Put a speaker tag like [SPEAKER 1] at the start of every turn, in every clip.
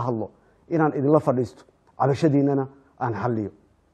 [SPEAKER 1] hadlo inaan idinla fadhiisto cabashadiinana aan xalliyo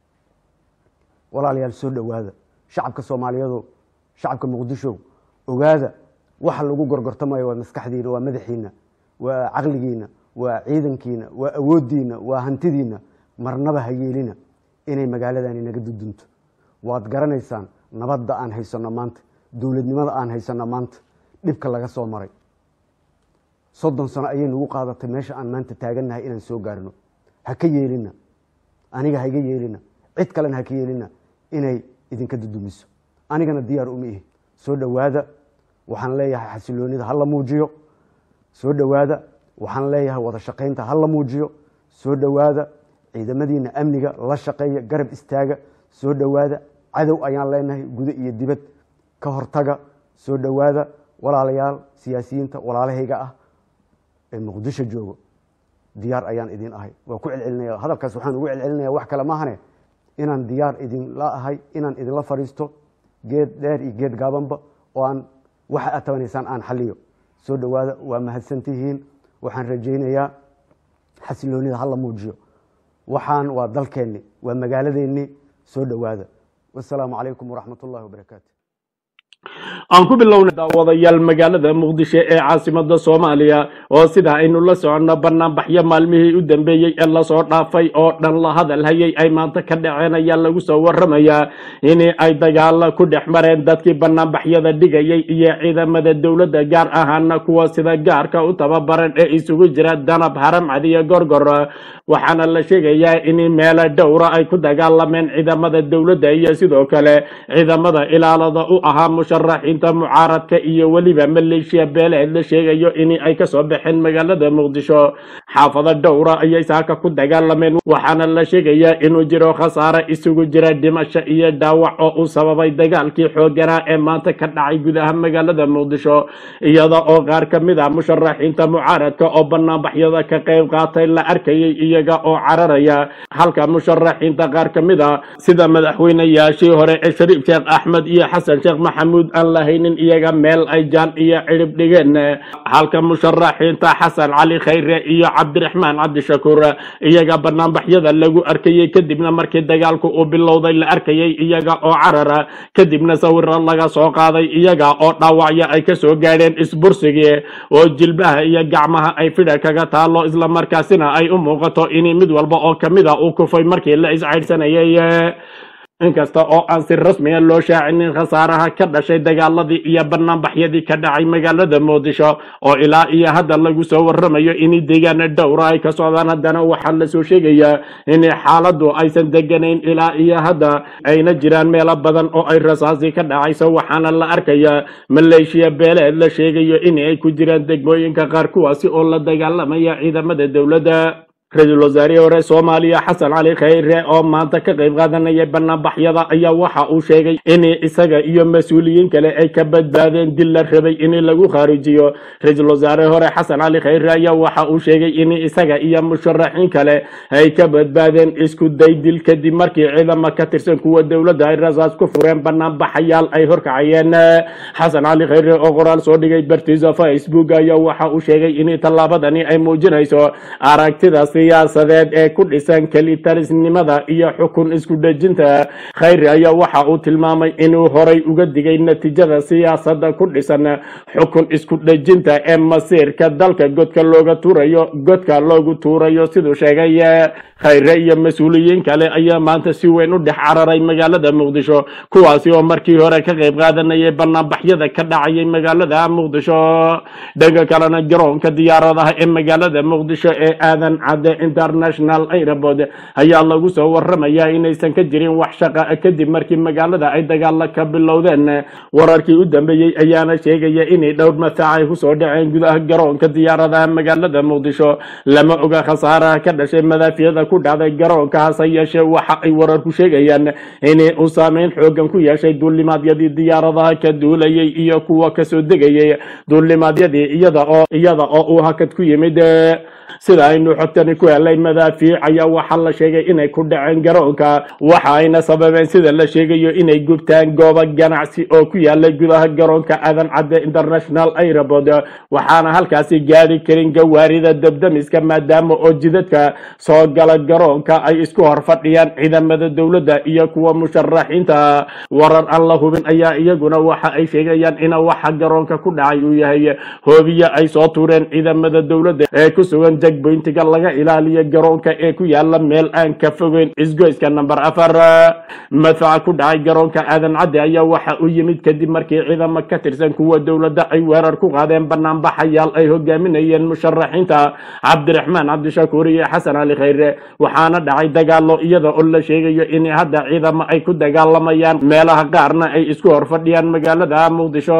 [SPEAKER 1] walaalayaal soo dhowaada shacabka soomaaliyeedo shacabka muqdisho ogaada waxa lagu gorgortamayo waa maskaxdiina waa madaxiina waa caqligiina waa ciidankiina waa awooddiina waa hantidiina marnaba ha yeelina inay magaaladani naga dudunto waad garanaysaan nabadda aan haysanno maanta dowladnimada aan haysanno maanta dhibka laga soo maray soddon sano ayay nagu qaadatay meesha aan maanta taagannahay inaan soo gaarno ha ka yeelina aniga haiga yeelina cid kalena ha ka yeelina inay idinka dudumiso anigana diyaar uma ihi soo dhowaada waxaan leeyahay xasiloonida ha la muujiyo soo dhowaada waxaan leeyahay wada shaqaynta ha la muujiyo soo dhowaada ciidamadiina amniga la shaqeeya garab istaaga soo dhowaada cadow ayaan leenahay gudo iyo dibad ka hortaga soo dhowaada walaalayaal siyaasiyiinta walaalahayga ah ee muqdisho joogo diyaar ayaan idin ahay waa ku celcelinaya hadalkaas waxaan ugu celcelinaya wax kale maahane inaan diyaar idinla ahay inaan idinla fadhiisto geed dheer iyo geed gaabanba oo aan waxa aad tabanaysaan aan xaliyo soo dhowaada waa mahadsantihiin waxaan rajaynayaa xasiloonida hala muujiyo waxaan waa dalkeenni waa magaaladeennii soo dhowaada wasalaamu calaykum waraxmat ullahi wabarakaatu
[SPEAKER 2] aan ku bilownay daawadayaal magaalada muqdisho ee caasimada soomaaliya oo sida aynu la soconno banaanbaxyo maalmihii u dambeeyey ee lasoo dhaafay oo dhan la hadal hayay ay maanta ka dhaceen ayaa lagu soo waramayaa in ay dagaalo ku dhex mareen dadkii banaanbaxyada dhigayay iyo ciidamada dowladda gaar ahaana kuwa sida gaarka u tababaran ee isugu jira danab haramcad iyo gorgor waxaana la sheegayaa in meelo dhowra ay ku dagaalameen ciidamada dowladda iyo sidoo kale ciidamada ilaalada u ahaa musharaxiinta mucaaradka iyo weliba maleeshiya beeleed la sheegayo in ay kasoo baxeen magaalada muqdisho xaafado dhowra ayay saaka ku dagaalameen waxaana la sheegayaa inuu jiro khasaare isugu jira dhimasho iyo dhaawac oo uu sababay dagaalkii xooganaa ee maanta ka dhacay gudaha magaalada muqdisho iyada oo qaar ka mid ah musharaxiinta mucaaradka oo banaanbaxyada ka qayb qaatay la arkayay iyaga oo cararaya halka musharaxiinta qaar ka mid a sida madaxweynayaashii hore ee shariif sheekh axmed iyo xasan sheekh maxamuud aan lahaynin iyaga meel ay jaan iyo cidhib dhigeen halka musharaxiinta xasan cali khayre iyo cabdiraxmaan cabdishakuur iyaga banaanbaxyada lagu arkayay kadibna markii dagaalku uu bilowday la arkayay iyaga oo carara kadibna sawiro laga soo qaaday iyaga oo dhaawacyo ay kasoo gaadheen isbursigii oo jilbaha iyo gacmaha ay fidha kaga taalo islamarkaasina ay u muuqato in mid walba oo kamid a uu kufay markii la iscaydhsanayay inkasta oo aan si rasmiya loo shaacinin khasaaraha ka dhashay dagaaladii iyo banaanbaxyadii ka dhacay magaalada muqdisho oo ilaa iyo hadda lagu soo waramayo in deegaana dhowra ay ka socdaan haddana waxaa lasoo sheegayaa in xaaladdu aysan deganayn ilaa iyo hadda ayna jiraan meelo badan oo ay rasaasi ka dhacayso waxaana la arkayaa maleeshiya beeleed la sheegayo in ay ku jiraan degmooyinka qaar kuwaasi oo la dagaalamaya ciidamada dowladda ra-iisul wasaarihii hore soomaaliya xasan cali khayre oo maanta ka qayb qaadanaya banaanbaxyada ayaa waxa uu sheegay in isaga iyo mas-uuliyiin kale ay ka badbaadeen dil la rabay in lagu khaarijiyo ra-iisul wasaarihii hore xasan cali khayre ayaa waxa uu sheegay in isaga iyo musharaxiin kale ay ka badbaadeen isku day dil kadib markii ciidamo ka tirsan kuwa dowladda ay rasaas ku fureen banaanbaxayaal ay horkacayeen xasan cali khayre oo qoraal soo dhigay bartiisa facebook ayaa waxa uu sheegay in tallaabadani ay muujinayso aragtidaas siyaasadeed ee ku dhisan kelitalisnimada iyo xukun isku dhejinta khayri ayaa waxa uu tilmaamay inuu horay uga digay natiijada siyaasadda ku dhisan xukun isku dhejinta ee masiirka dalka godka looga tuurayo godka loogu tuurayo siduu sheegay khayre iyo mas-uuliyiin kale ayaa maanta si weyn u dhex cararay magaalada muqdisho kuwaasi oo markii hore ka qayb qaadanayay banaanbaxyada ka dhacayay magaalada muqdisho dhanka kalena garoonka diyaaradaha ee magaalada muqdisho ee aadan cade international airport ayaa lagu soo waramayaa inaysan ka jirin wax shaqa kadib markii magaalada ay dagaalo ka bilowdeen wararkii u dambeeyey ayaana sheegaya inay dhowr masaac ay kusoo dhaceen gudaha garoonka diyaaradaha magaalada muqdisho lama oga khasaaraha ka dhashay madaafiyada ku dhacday garoonka hase yeeshee waxa ay wararku sheegayaan in uu saameyn xoogan ku yeeshay duulimaadyadii diyaaradaha ka duulayay iyo kuwa kasoo degayay duulimaadyadii iyada oo iyada oo uu hakad ku yimid sida aynu xogtani ku helay madaafiic ayaa waxaa la sheegay inay ku dhaceen garoonka waxa ayna sababeen sida la sheegayo inay gubtaan goobo ganacsi oo ku yaalay gudaha garoonka aadan cadde international airport waxaana halkaasi gaari karin gawaarida dabdamiska maadaama oo jidadka soo gala garoonka ay isku hor fadhiyaan ciidamada dowladda iyo kuwa musharaxiinta warar aan la hubin ayaa iyaguna waxa ay sheegayaan in waxa garoonka ku dhacay uu yahay hoobiye ay soo tuureen ciidamada dowladda ee ku sugan jagboyntiga laga ilaaliyo garoonka ee ku yaala meel aan ka fogeyn isgoyska number afar madfaca ku dhacay garoonka aadan cadde ayaa waxa u yimid kadib markii ciidamo ka tirsan kuwa dowladda ay weerar ku qaadeen banaanbaxayaal ay hogaaminayeen musharaxiinta cabdiraxmaan cabdishakuur iyo xasan ali khayre waxaana dhacay dagaalo iyada oo la sheegayo in hadda ciidamo ay ku dagaalamayaan meelaha qaarna ay isku hor fadhiyaan magaalada muqdisho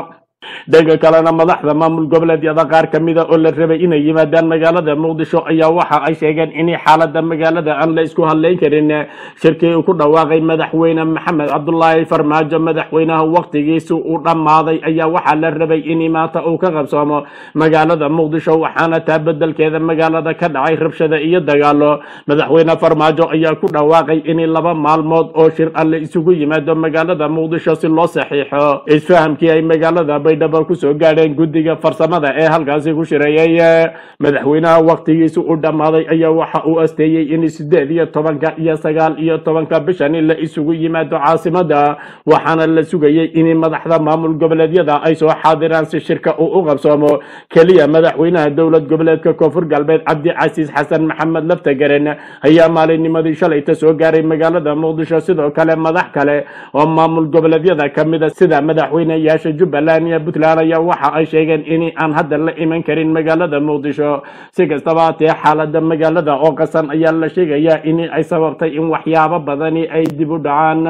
[SPEAKER 2] dhanka kalena madaxda maamul goboleedyada qaar ka mida oo la rabay inay yimaadaan magaalada muqdisho ayaa waxa ay sheegeen in xaalada magaalada aan la isku hadlayn karin shirkii uu ku dhawaaqay madaxweyne maxamed cabdulaahi farmaajo madaxweynaha waqtigiisi uu dhammaaday ayaa waxaa la rabay in maanta uu ka qabsoomo magaalada muqdisho waxaana taa bedelkeeda magaalada ka dhacay rabshada iyo dagaalo madaxweyne farmaajo ayaa ku dhawaaqay in laba maalmood oo shir ah la isugu yimaado magaalada muqdisho si loo saxiixo isfahamkii ay magaalada baydhabo kusoo gaadheen guddiga farsamada ee halkaasi ku shireeyay madaxweynaha waqtigiisi u dhammaaday ayaa waxa uu asteeyey in sideed iyo tobanka iyo sagaal iyo tobanka bishani la isugu yimaado caasimada waxaana la sugayey in madaxda maamul goboleedyada ay soo xaadiraan si shirka uu u qabsoomo keliya madaxweynaha dowlad goboleedka koonfur galbeed cabdicasiis xasan maxamed laftagaren ayaa maalinnimadii shalayta soo gaaray magaalada muqdisho sidoo kale madax kale oo maamul goboleedyada ka mida sida madaxweyneyaasha jubbaland iyo puntland ayaa waxa ay sheegeen in aan hadda la iman karin magaalada muqdisho si kastaba hatee xaalada magaalada oo qasan ayaa la sheegayaa in ay sababtay in waxyaabo badani ay dib u dhacaan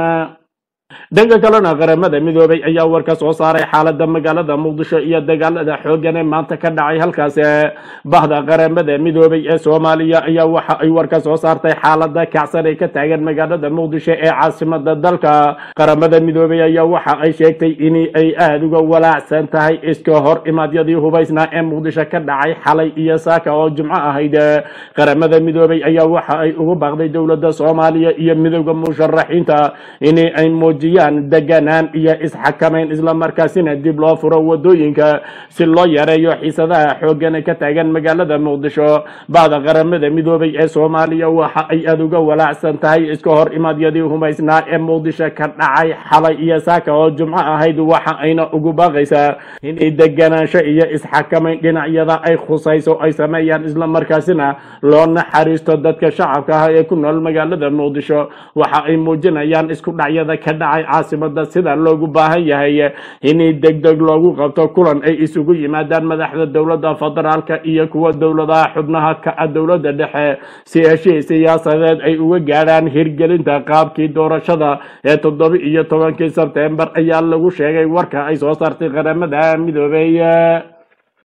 [SPEAKER 2] dhanka kalena qaramada midoobay ayaa war ka soo saaray xaalada magaalada muqdisho iyo dagaalada xoogan ee maanta ka dhacay halkaas bahda qaramada midoobay ee soomaaliya ayaa waxa ay war ka soo saartay xaalada kacsan ee ka taagan magaalada muqdisho ee caasimada dalka qaramada midoobay ayaa waxa ay sheegtay in ay aada uga walaacsan tahay iska hor imaadyadii hubaysnaa ee muqdisho ka dhacay xalay iyo saaka oo jumco ahayd qaramada midoobay ayaa waxa ay ugu baaqday dowladda soomaaliya iyo midooda musharaxiinta in ay muujiyaan deganaan iyo isxakamayn islamarkaasina dib loo furo wadooyinka si loo yareeyo xiisadaha xooggan ee ka taagan magaalada muqdisho bahda qaramada midoobay ee soomaaliya waxa ay aada uga walaacsan tahay iska hor imaadyadii humaysnaa ee muqdisho ka dhacay xalay iyo saaka oo jumco ahayd waxa ayna ugu baaqaysaa inay deganaansho iyo isxakamayn dhinacyada ay khusayso ay sameeyaan islamarkaasina loo naxariisto dadka shacabka ah ee ku nool magaalada muqdisho waxa ay muujinayaan isku dhacyada ka dhacay caasimada sida loogu baahan yahay in degdeg loogu qabto kulan ay isugu yimaadaan madaxda dowladda federaalka iyo kuwa dowladaha xubnaha ka ah dowladda dhexe si heshiis siyaasadeed ay uga gaadhaan hirgelinta qaabkii doorashada ee toddoba iyo tobankii sebtembar ayaa lagu sheegay warka ay soo saartay qaramada midoobey